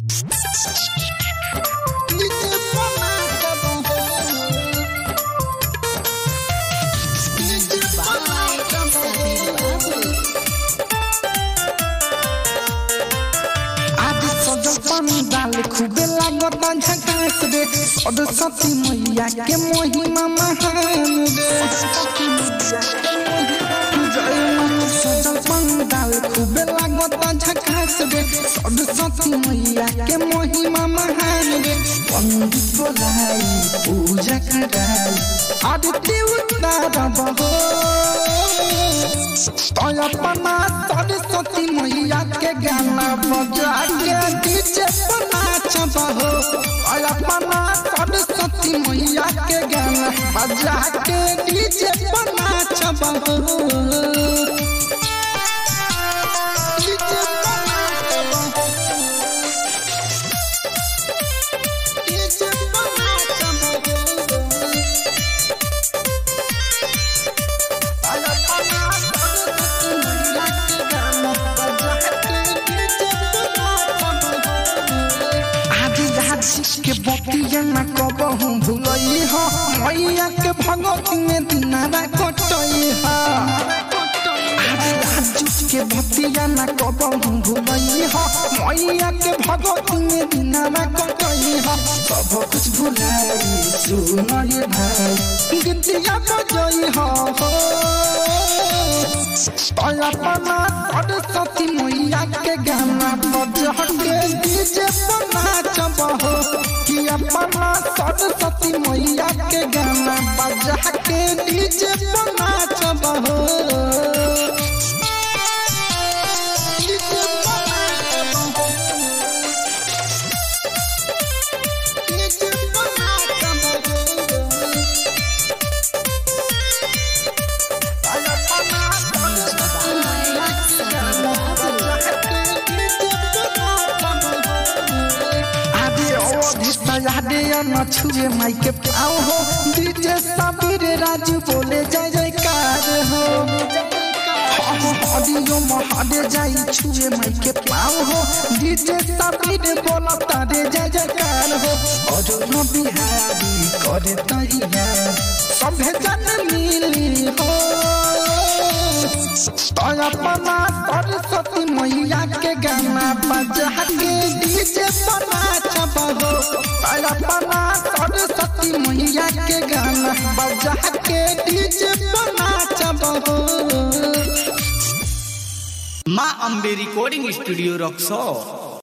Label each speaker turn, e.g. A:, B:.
A: आज सजल पानी डाल खूबे लागत झकास रे सरस्वती मैया के महिमा महान रे जय मां सजल पानी डाल खूबे लागत झकास रे सरस्वती मैया के महिमा महान रे पंडित बोलाई पूजा कराई आदित्य उतारब हो अपना सरस्वती मैया के गाना बजा के डीजे पर नाचब हो अपना सरस्वती मैया के गाना बजा के डीजे पर नाचब हो डीजे पर नाचब हो। डीजे पर नाचब हो। के बतिया न कबहू भूलई हो मैया के भगत में दिनारा कटई हो के बतिया न कबहू भूलई हो मैया के भगत में दिनारा कटई हो सब कुछ भुलाई सुन ये भाई गीतिया बजई हो अपना सरस्वती मैया के गाना बजा के डीजे पर नाचब हो कि अपना सरस्वती मैया के गाना बजा के डीजे पर नाचब हो डीजे पर नाचब हो। डीजे पर नाचब हो। न छुए माई के पाओ हो डीजे सबीर राजू बोले जय जयकार हो हरियो महादे जाई छुए माई के पाओ हो डीजे सबीर बोला तारे जय जयकार हो और न बिहारी करे तैया सभे जन मिली हो अपना सरस्वती मैया के गाना बजा के डीजे पर नाचब हो अपना सरस्वती मैया के गाना बजा के डीजे पर नाचब हो
B: माँ अम्बे रिकॉर्डिंग स्टूडियो रक्सौर